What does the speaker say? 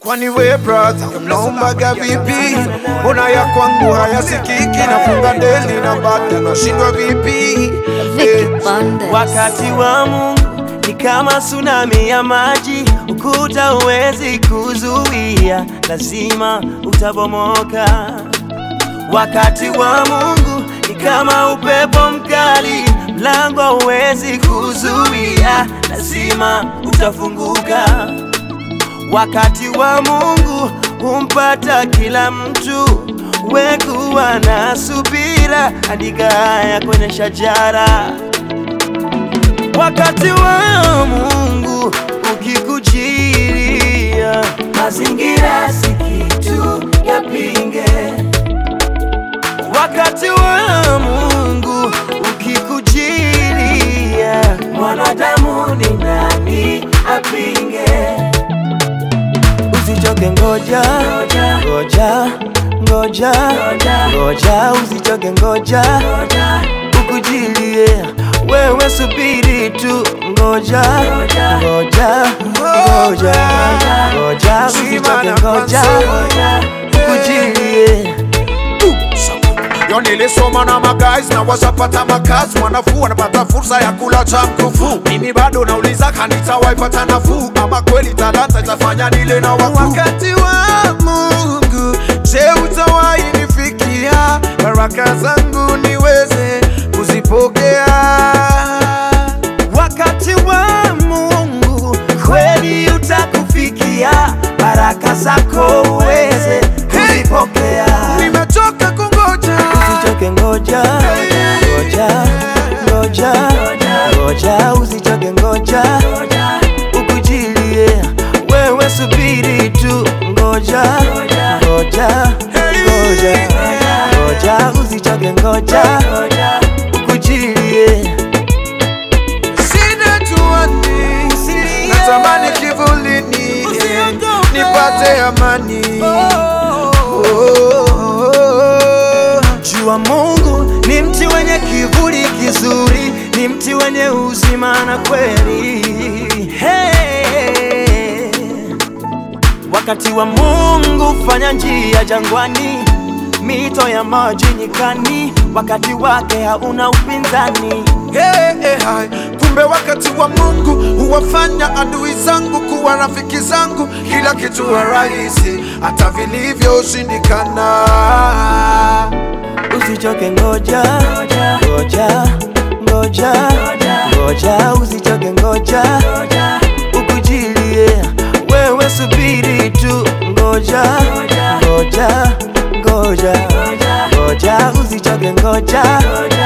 Kwani we brother unaombaga vipi? Mbona ya kwangu hayasikiki? Nafunga deli na bado nashindwa vipi? Vicky Bandes. Wakati wa Mungu ni kama tsunami ya maji, ukuta huwezi kuzuia, lazima utabomoka. Wakati wa Mungu ni kama upepo mkali, mlango huwezi kuzuia, lazima utafunguka. Wakati wa Mungu humpata kila mtu, wekuwa na subira, andika haya kwenye shajara. Wakati wa Mungu ukikujiria, mazingira si kitu yapinge. Wakati wa Mungu ukikujiria, mwanadamu ni nani apinge? Usichoke, ngoja ngoja ngoja ngoja, usichoke, ngoja ukujilie, wewe subiri tu, ngoja ngoja ngoja ngoja, usichoke, ngoja ukujilie. Yo nilisoma na magays na washapata makazi, wanafuu wanapata fursa ya kula cha mkufu. Mimi bado nauliza kanisa waipata nafuu, ama kweli talanta itafanya nile na wakuu? Wakati wa Mungu, je, utawahi nifikia baraka zangu niweze kuzipokea? Wakati wa Mungu kweli utakufikia, baraka zako uweze kuzipokea. Nimechoka kungoja Usichoke, ngoja ngoja ngoja ngoja, usichoke, ngoja ukujilie, wewe subiri tu, ngoja ngoja ngoja ngoja, usichoke, ngoja ukujilie. Sina tuani, natamani kivulini nipate amani. Oh. Jua Mungu ni mti wenye kivuli kizuri, ni mti wenye uzima na kweli. Hey. Wakati wa Mungu fanya njia jangwani, mito ya maji nyikani, wakati wake hauna upinzani. Hey, hey, hai. Kumbe wakati wa Mungu huwafanya adui zangu kuwa rafiki zangu, kila kitu huwa rahisi hata vilivyoshindikana. Usichoke, ngoja ngoja ngoja ngoja, usichoke, ngoja ukujilie, wewe subiri tu, ngoja ngoja ngoja ngoja, usichoke, ngoja